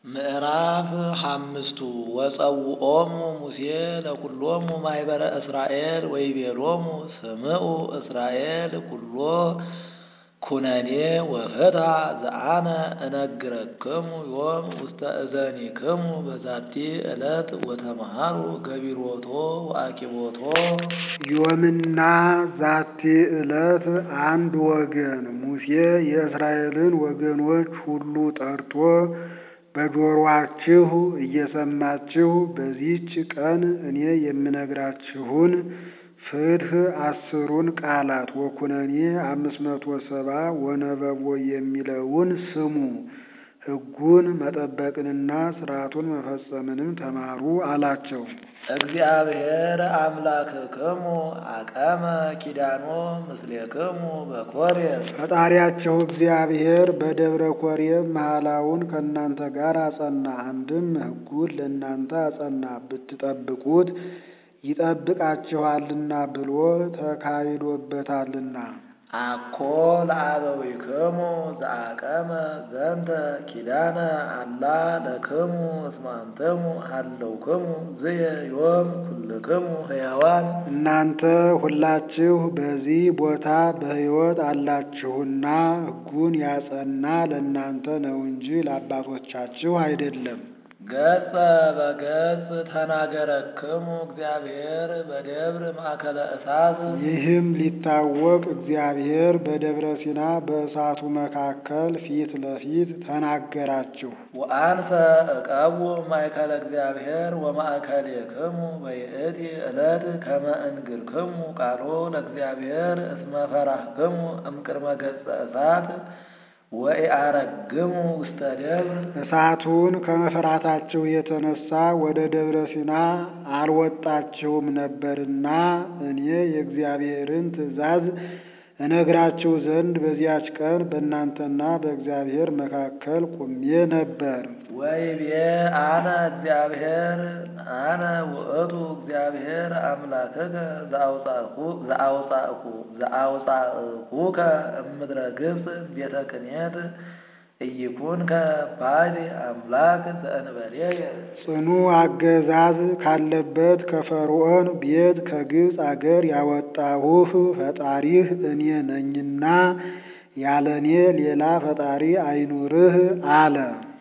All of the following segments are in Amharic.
ምዕራፍ ሓምስቱ ወጸውዖሙ ሙሴ ለኵሎሙ ማኅበረ እስራኤል ወይቤሎሙ ስምዑ እስራኤል ኵሎ ኩነኔ ወፍትሐ ዘአነ እነግረክሙ ዮም ውስተ እዘኒክሙ በዛቲ ዕለት ወተመሃሩ ገቢሮቶ ወአኪቦቶ። ዮምና ዛቲ ዕለት አንድ ወገን። ሙሴ የእስራኤልን ወገኖች ሁሉ ጠርቶ በጆሮአችሁ እየሰማችሁ በዚህች ቀን እኔ የምነግራችሁን ፍትሕ አስሩን ቃላት ወኩነኔ አምስት መቶ ሰባ ወነበቦ የሚለውን ስሙ። ሕጉን መጠበቅንና ሥርዓቱን መፈጸምንም ተማሩ አላቸው። እግዚአብሔር አምላክክሙ አቀመ ኪዳኖ ምስሌክሙ በኮሬብ ፈጣሪያችሁ እግዚአብሔር በደብረ ኮሬብ መሐላውን ከእናንተ ጋር አጸና። አንድም ሕጉን ለእናንተ አጸና ብትጠብቁት ይጠብቃችኋልና ብሎ ተካሂዶበታልና። አኮ ለአበዊክሙ ዘአቀመ ዘንተ ኪዳነ አላ ለክሙ እስመ አንትሙ ሀለውክሙ ዝየ ዮም ኩልክሙ ሕያዋን እናንተ ሁላችሁ በዚህ ቦታ በሕይወት አላችሁና ሕጉን ያጸና ለእናንተ ነው እንጂ ለአባቶቻችሁ አይደለም። ገጸ በገጽ ተናገረክሙ እግዚአብሔር በደብር ማእከለ እሳት ይህም ሊታወቅ እግዚአብሔር በደብረ ሲና በእሳቱ መካከል ፊት ለፊት ተናገራችሁ። ወአንሰ እቀቡ ማእከለ እግዚአብሔር ወማእከሌክሙ በይእቲ ዕለት ከመ እንግርክሙ ቃሎ ለእግዚአብሔር እስመ ፈራህክሙ እምቅድመ ገጸ እሳት ወኢአረግሙ ውስተ ደብር እሳቱን ከመፍራታችሁ የተነሳ ወደ ደብረ ሲና አልወጣችሁም ነበርና እኔ የእግዚአብሔርን ትእዛዝ እነግራችሁ ዘንድ በዚያች ቀን በእናንተና በእግዚአብሔር መካከል ቁሜ ነበር። ወይቤ አነ እግዚአብሔር አነ ውእቱ እግዚአብሔር አምላክከ ዘአውፃእኩከ እምድረ ግብፅ ቤተ ቅኔት ኢይኩንከ ባዕድ አምላክ ዘእንበሌየ ጽኑ አገዛዝ ካለበት ከፈርዖን ቤት ከግብፅ አገር ያወጣሁህ ፈጣሪህ እኔ ነኝና ያለ እኔ ሌላ ፈጣሪ አይኑርህ አለ።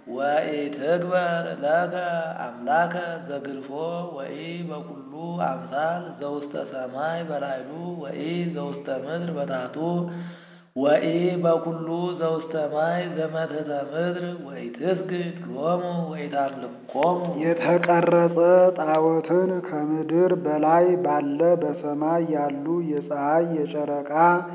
ወኢትግበር ለከ አምላከ ዘግልፎ ወኢ በኩሉ አምሳል ዘውስተ ሰማይ በላይሉ ወኢ ዘውስተ ምድር በታቱ ወኢ በኩሉ ዘውስተ ማይ ዘመትሕተ ምድር ወኢትስግድ ሎሙ ወኢታምልኮሙ የተቀረጸ ጣዖትን ከምድር በላይ ባለ በሰማይ ያሉ የፀሐይ የጨረቃ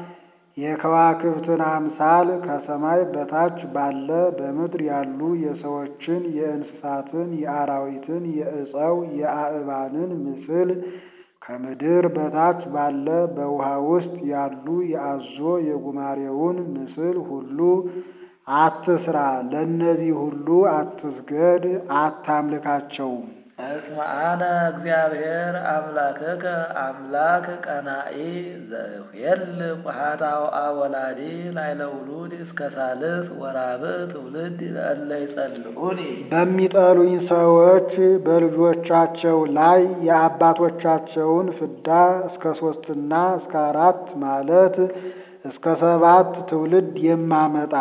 የከዋክብትን አምሳል ከሰማይ በታች ባለ በምድር ያሉ የሰዎችን የእንስሳትን የአራዊትን የዕፀው የአእባንን ምስል ከምድር በታች ባለ በውሃ ውስጥ ያሉ የአዞ የጉማሬውን ምስል ሁሉ አትስራ። ለእነዚህ ሁሉ አትስገድ፣ አታምልካቸውም። እስመ አነ እግዚአብሔር አምላክከ አምላክ ቀናኢ ዘኍል ኃጣውአ ወላዲ ላዕለ ውሉድ እስከ ሳልስ ወራብዕ ትውልድ ለእለ ይጸልዑኒ በሚጠሉኝ ሰዎች በልጆቻቸው ላይ የአባቶቻቸውን ፍዳ እስከ ሦስትና እስከ አራት ማለት እስከ ሰባት ትውልድ የማመጣ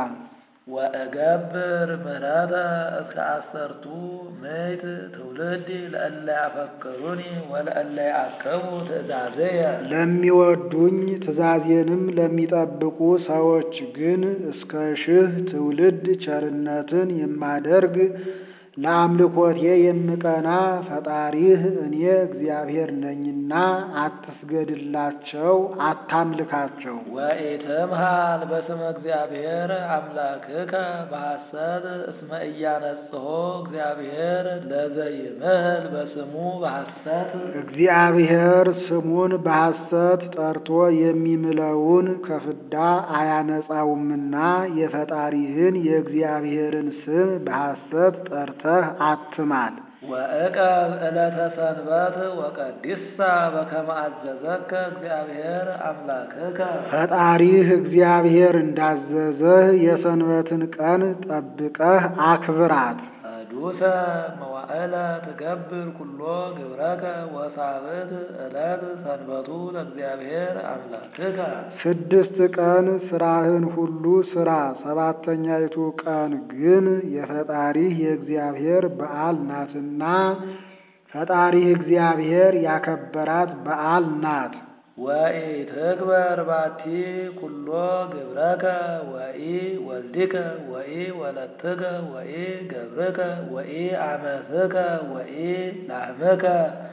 ወእገብር ምሕረተ እስከ አሰርቱ ምዕት ትውልድ ለእለ ያፈቅሩኒ ወለእለ ያዕቅቡ ትእዛዝየ ለሚወዱኝ ትእዛዜንም ለሚጠብቁ ሰዎች ግን እስከ ሺህ ትውልድ ቸርነትን የማደርግ ለአምልኮቴ የምቀና ፈጣሪህ እኔ እግዚአብሔር ነኝና አትስገድላቸው፣ አታምልካቸው። ወኢትምሃል በስመ እግዚአብሔር አምላክከ በሐሰት እስመ ኢያነጽሖ እግዚአብሔር ለዘይምህል በስሙ በሐሰት እግዚአብሔር ስሙን በሐሰት ጠርቶ የሚምለውን ከፍዳ አያነጻውምና የፈጣሪህን የእግዚአብሔርን ስም በሐሰት ጠርተህ አትማል። ወእቀብ ዕለተ ሰንበት ወቀዲሳ በከመ አዘዘከ እግዚአብሔር አምላክከ ፈጣሪህ እግዚአብሔር እንዳዘዘህ የሰንበትን ቀን ጠብቀህ አክብራት። አሐዱ ቅዱሰ መዋዕለ ትገብር ኩሎ ግብረከ ወሳብዕት ዕለት ሰንበቱ ለእግዚአብሔር አምላክከ ስድስት ቀን ስራህን ሁሉ ስራ፣ ሰባተኛይቱ ቀን ግን የፈጣሪህ የእግዚአብሔር በዓል ናትና ፈጣሪህ እግዚአብሔር ያከበራት በዓል ናት። ወኢትክበር ባቲ ኩሎ ግብረከ ወኢ ወልድከ ወኢ ወለትከ ወኢ ገብርከ ወኢ አመትከ ወኢ ላህምከ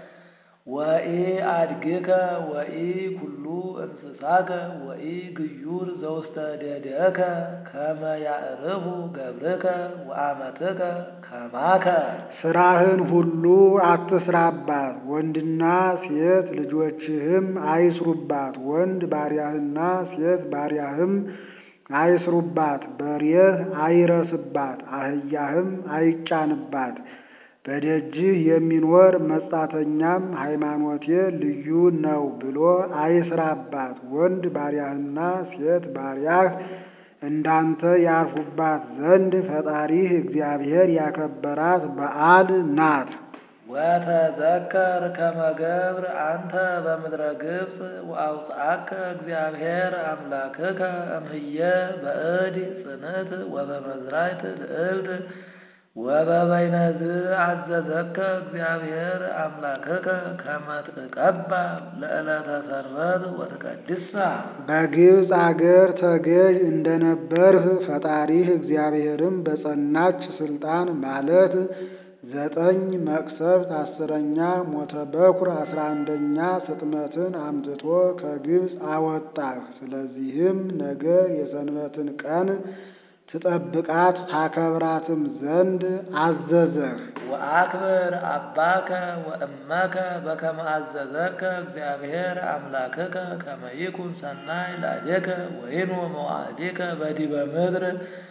ወኢ አድግከ ወኢ ኩሉ እንስሳከ ወኢ ግዩር ዘውስተ ደደከ ከመ ያዕርፉ ገብርከ ወአመትከ ከማከ ስራህን ሁሉ አትስራባት፣ ወንድና ሴት ልጆችህም አይስሩባት። ወንድ ባሪያህና ሴት ባሪያህም አይስሩባት። በሬህ አይረስባት፣ አህያህም አይጫንባት። በደጅህ የሚኖር መጻተኛም ሃይማኖቴ ልዩ ነው ብሎ አይስራባት። ወንድ ባሪያህና ሴት ባሪያህ እንዳንተ ያርፉባት ዘንድ ፈጣሪህ እግዚአብሔር ያከበራት በዓል ናት። ወተዘከር ከመ ገብር አንተ በምድረ ግብፅ ወአውፅአከ እግዚአብሔር አምላክከ እምህየ በእድ ጽንዕት ወበመዝራዕት ልዕልት ወበበይነዝ አዘዘከ እግዚአብሔር አምላክከ ከመ ትቀባ ለዕለተ ሰንበት ወትቀድሳ በግብፅ አገር ተገዥ እንደነበርህ ፈጣሪህ እግዚአብሔርም በጸናች ስልጣን ማለት ዘጠኝ መቅሰፍት፣ አስረኛ ሞተ በኩር፣ አስራ አንደኛ ስጥመትን አምጥቶ ከግብፅ አወጣህ። ስለዚህም ነገ የሰንበትን ቀን ትጠብቃት ታከብራትም ዘንድ አዘዘህ። ወአክብር አባከ ወእመከ በከመ አዘዘከ እግዚአብሔር አምላክከ ከመ ይኩን ሰናይ ላዕሌከ ወይኑ መዋዕሊከ በዲበ ምድር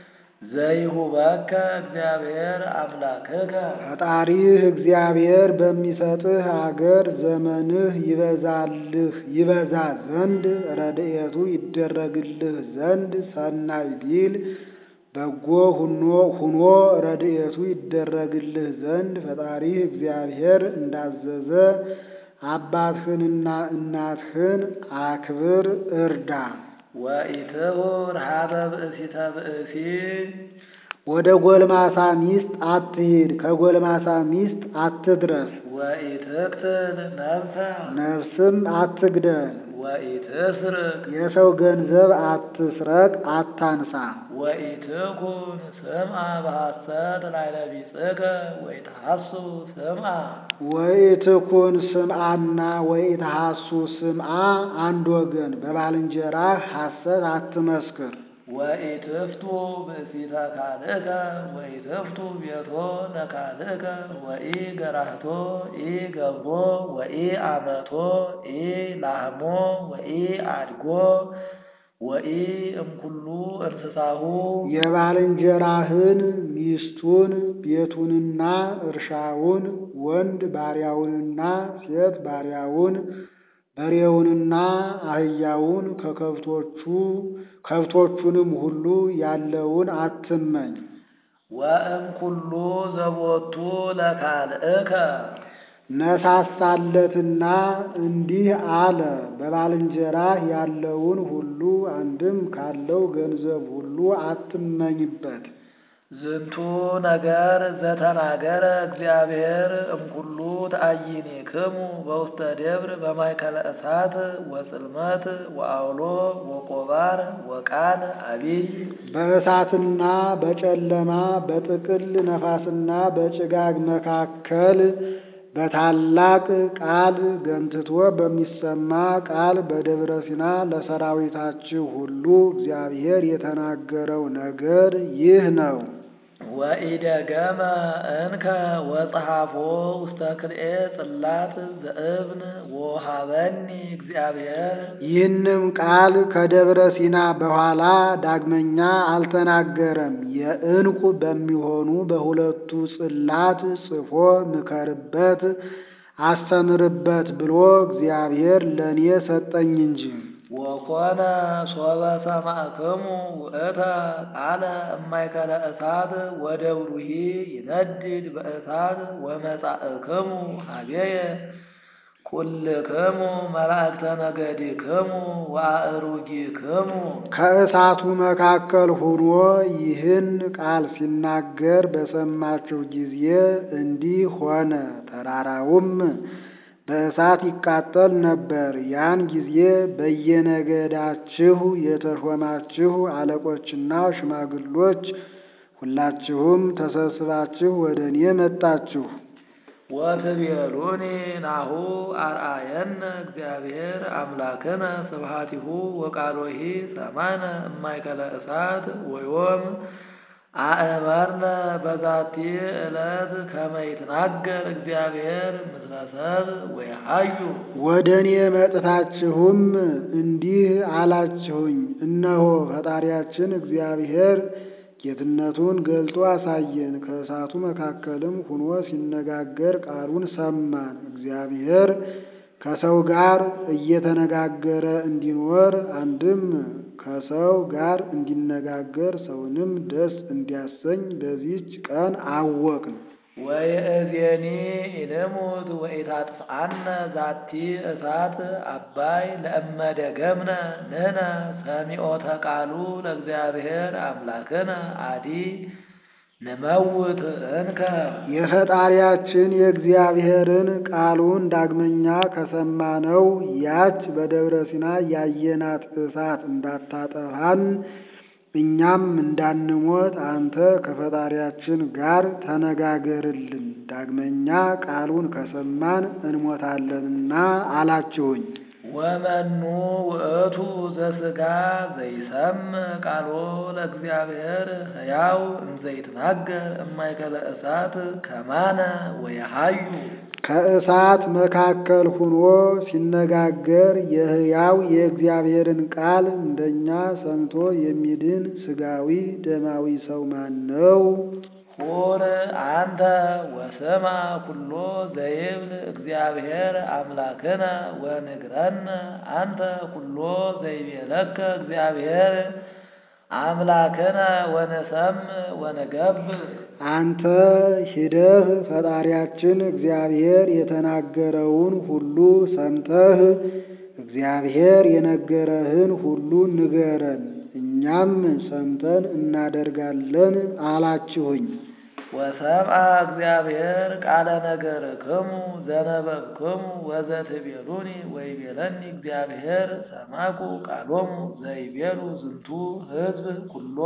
ዘይሁበከ እግዚአብሔር አምላክከ ፈጣሪህ እግዚአብሔር በሚሰጥህ አገር ዘመንህ ይበዛልህ ይበዛ ዘንድ ረድኤቱ ይደረግልህ ዘንድ ሰናይ ቢል በጎ ሁኖ ሁኖ ረድኤቱ ይደረግልህ ዘንድ ፈጣሪህ እግዚአብሔር እንዳዘዘ አባትህንና እናትህን አክብር እርዳ። ወኢትሁር ሀበ ብእሲተ ብእሲ ወደ ጎልማሳ ሚስት አትሂድ፣ ከጎልማሳ ሚስት አትድረስ። ወኢትቅትል ነፍሰ ነፍስም አትግደል። ወኢትስርቅ የሰው ገንዘብ አትስረቅ፣ አታንሳ። ወኢትኩን ስምዐ በሐሰት ላዕለ ቢጽሕከ ወኢትሐሱ ስምዐ ወኢትኩን ስምዓና ወኢትሐሱ ስምዓ አንድ ወገን። በባልንጀራህ ሐሰት አትመስክር። ወኢትፍቱ ብእሲተ ካልእከ ወኢትፍቱ ቤቶ ለካልእከ ወኢ ገራህቶ ኢ ገብሮ ወኢ አመቶ ኢ ላህሞ ወኢ አድጎ ወኢ እምኩሉ እንስሳሁ የባልንጀራህን ሚስቱን ቤቱንና እርሻውን ወንድ ባሪያውንና ሴት ባሪያውን በሬውንና አህያውን ከከብቶቹ ከብቶቹንም ሁሉ ያለውን አትመኝ። ወእምኩሉ ዘቦቱ ለካልእከ ነሳሳለትና እንዲህ አለ፣ በባልንጀራህ ያለውን ሁሉ አንድም ካለው ገንዘብ ሁሉ አትመኝበት። ዝንቱ ነገር ዘተናገረ እግዚአብሔር እምኩሉ ተአይኒክሙ በውስተ ደብር በማእከለ እሳት ወጽልመት ወአውሎ ወቆባር ወቃል አቢይ በእሳትና በጨለማ በጥቅል ነፋስና በጭጋግ መካከል በታላቅ ቃል ገምትቶ በሚሰማ ቃል በደብረ ሲና ለሰራዊታችሁ ሁሉ እግዚአብሔር የተናገረው ነገር ይህ ነው። ወኢደገመ እንከ ወጸሐፎ ውስተ ክልኤ ጽላት ዘእብን ወሃበኒ እግዚአብሔር ይህንም ቃል ከደብረ ሲና በኋላ ዳግመኛ አልተናገረም። የዕንቁ በሚሆኑ በሁለቱ ጽላት ጽፎ ምከርበት፣ አስተምርበት ብሎ እግዚአብሔር ለእኔ ሰጠኝ እንጂ ወኮነ ሶበ ሰማዕክሙ ውእተ ቃለ እማእከለ እሳት ወደብሩሂ ይነድድ በእሳት ወመጻእክሙ ሀቤየ ኩልክሙ መላእክተ ነገድክሙ ወአእሩጊክሙ ከእሳቱ መካከል ሆኖ ይህን ቃል ሲናገር በሰማችሁ ጊዜ እንዲህ ሆነ። ተራራውም በእሳት ይቃጠል ነበር። ያን ጊዜ በየነገዳችሁ የተሾማችሁ አለቆችና ሽማግሎች ሁላችሁም ተሰብስባችሁ ወደ እኔ መጣችሁ። ወትቤሉኒ ናሁ አርአየነ እግዚአብሔር አምላክነ ስብሐቲሁ ወቃሎሂ ሰማነ እማእከለ እሳት ወዮም አእመርነ በዛቲ ዕለት ከመ ይትናገር እግዚአብሔር ምስለ ሰብእ ወየሐዩ ወደ እኔ መጥታችሁም እንዲህ አላችሁኝ፣ እነሆ ፈጣሪያችን እግዚአብሔር ጌትነቱን ገልጦ አሳየን። ከእሳቱ መካከልም ሁኖ ሲነጋገር ቃሉን ሰማን። እግዚአብሔር ከሰው ጋር እየተነጋገረ እንዲኖር አንድም ከሰው ጋር እንዲነጋገር ሰውንም ደስ እንዲያሰኝ በዚህች ቀን አወቅን። ወይእዜኒ ኢንሙት ወኢታጥፍአነ ዛቲ እሳት አባይ ለእመ ደገምነ ንሕነ ሰሚዖተ ቃሉ ለእግዚአብሔር አምላክነ አዲ ንመውት እንከ የፈጣሪያችን የእግዚአብሔርን ቃሉን ዳግመኛ ከሰማነው ያች በደብረ ሲና ያየናት እሳት እንዳታጠፋን እኛም እንዳንሞት አንተ ከፈጣሪያችን ጋር ተነጋገርልን፣ ዳግመኛ ቃሉን ከሰማን እንሞታለንና አላችሁኝ። ወመኑ ውእቱ ዘሥጋ ዘይሰምዕ ቃሎ ለእግዚአብሔር ሕያው እንዘይትናገር እማእከለ እሳት ከማነ ወየሐዩ ከእሳት መካከል ሁኖ ሲነጋገር የሕያው የእግዚአብሔርን ቃል እንደኛ ሰምቶ የሚድን ሥጋዊ ደማዊ ሰው ማን ነው? ሁር አንተ ወስማ ኩሎ ዘይብል እግዚአብሔር አምላክነ ወንግረነ አንተ ኩሎ ዘይቤለከ እግዚአብሔር አምላክነ ወነሰምዕ ወነገብር አንተ ሂደህ ፈጣሪያችን እግዚአብሔር የተናገረውን ሁሉ ሰምተህ እግዚአብሔር የነገረህን ሁሉ ንገረን፣ እኛም ሰምተን እናደርጋለን አላችሁኝ። ወሰምዐ እግዚአብሔር ቃለ ነገርክሙ ዘነበብክሙ ወዘትቤሉኒ ወይቤለኒ እግዚአብሔር ሰማኩ ቃሎሙ ዘይቤሉ ዝንቱ ሕዝብ ኩሎ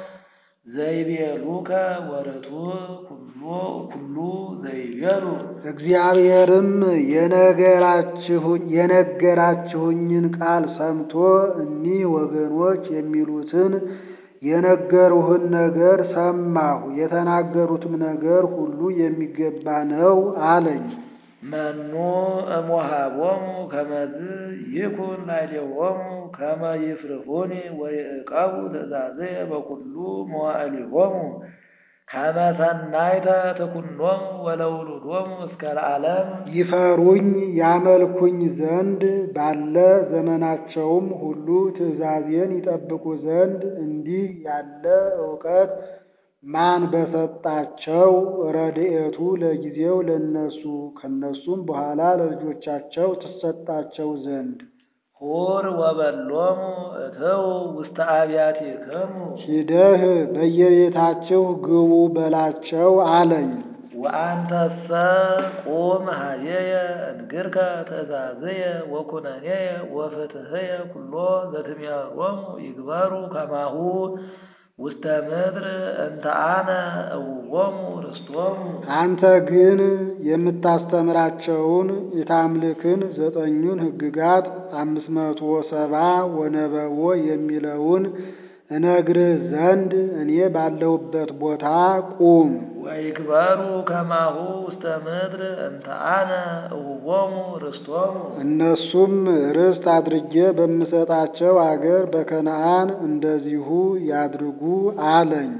ዘይቤሉከ ወርቱ ኩሎ ኩሉ ዘይቤሉ እግዚአብሔርም የነገራችሁኝ የነገራችሁኝን ቃል ሰምቶ እኒህ ወገኖች የሚሉትን የነገሩህን ነገር ሰማሁ፣ የተናገሩትም ነገር ሁሉ የሚገባ ነው አለኝ። መኑ እሞሃቦሙ ከመዝ ይኩን ላዕሌሆሙ ከመ ይፍርሁኒ ወይዕቀቡ ትእዛዝየ በኩሉ መዋዕሊሆሙ ከመ ሰናይተ ትኩኖሙ ወለውሉዶሙ እስከ ለዓለም ይፈሩኝ ያመልኩኝ ዘንድ ባለ ዘመናቸውም ሁሉ ትእዛዜን ይጠብቁ ዘንድ እንዲህ ያለ እውቀት ማን በሰጣቸው? ረድኤቱ ለጊዜው ለነሱ ከነሱም በኋላ ለልጆቻቸው ትሰጣቸው ዘንድ ሁር ወበሎሙ እትው ውስተ አብያቲክሙ ሂደህ በየቤታችሁ ግቡ በላቸው አለኝ። ወአንተሰ ቁም ኀቤየ እንግርከ ትእዛዝየ ወኩነኔየ ወፍትሕየ ኩሎ ዘትሜሮሙ ይግበሩ ከማሁ ውስተ ምድር እንተ አነ እውዎሙ ርስቶሙ አንተ ግን የምታስተምራቸውን የታምልክን ዘጠኙን ሕግጋት አምስት መቶ ሰባ ወነበቦ የሚለውን እነግርህ ዘንድ እኔ ባለሁበት ቦታ ቁም። ወይግበሩ ከማሁ ውስተ ምድር እንተ አነ እውዎሙ ርስቶሙ እነሱም ርስት አድርጌ በምሰጣቸው አገር በከነዓን እንደዚሁ ያድርጉ አለኝ።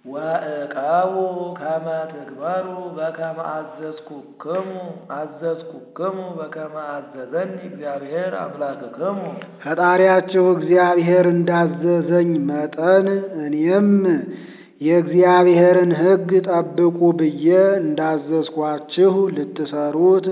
ወእቀቡ ከመ ትግበሩ በከመ አዘዝኩክሙ አዘዝኩክሙ በከመ አዘዘኒ እግዚአብሔር አምላክክሙ ፈጣሪያችሁ እግዚአብሔር እንዳዘዘኝ መጠን እኔም የእግዚአብሔርን ሕግ ጠብቁ ብዬ እንዳዘዝኳችሁ ልትሰሩት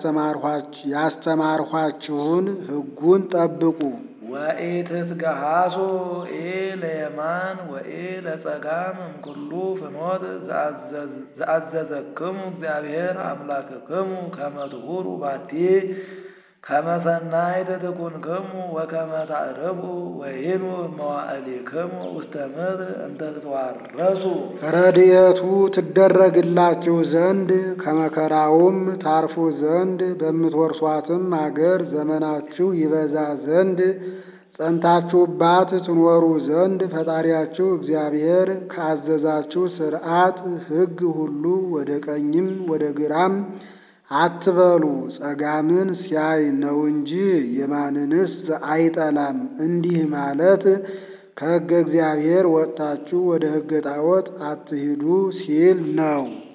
ያስተማርኋችሁን ሕጉን ጠብቁ። ወኢትትገሃሱ ኢለየማን ወኢለጸጋም እምኩሉ ፍኖት ዘአዘዘክሙ እግዚአብሔር አምላክክሙ ከመ ትሁሩ ባቲ ከመ ሰናይት ትኩንክሙ ወከመ ታዕርፉ ወይኑ መዋዕሊክሙ ውስተ ምድር እንተ ትትዋረሱ ረድኤቱ ትደረግላችሁ ዘንድ ከመከራውም ታርፉ ዘንድ በምትወርሷትም አገር ዘመናችሁ ይበዛ ዘንድ ጸንታችሁባት ትኖሩ ዘንድ ፈጣሪያችሁ እግዚአብሔር ካዘዛችሁ ሥርዓት ሕግ ሁሉ ወደ ቀኝም ወደ ግራም አትበሉ። ጸጋምን ሲያይ ነው እንጂ የማንንስ አይጠላም። እንዲህ ማለት ከሕገ እግዚአብሔር ወጥታችሁ ወደ ሕገ ጣዖት አትሂዱ ሲል ነው።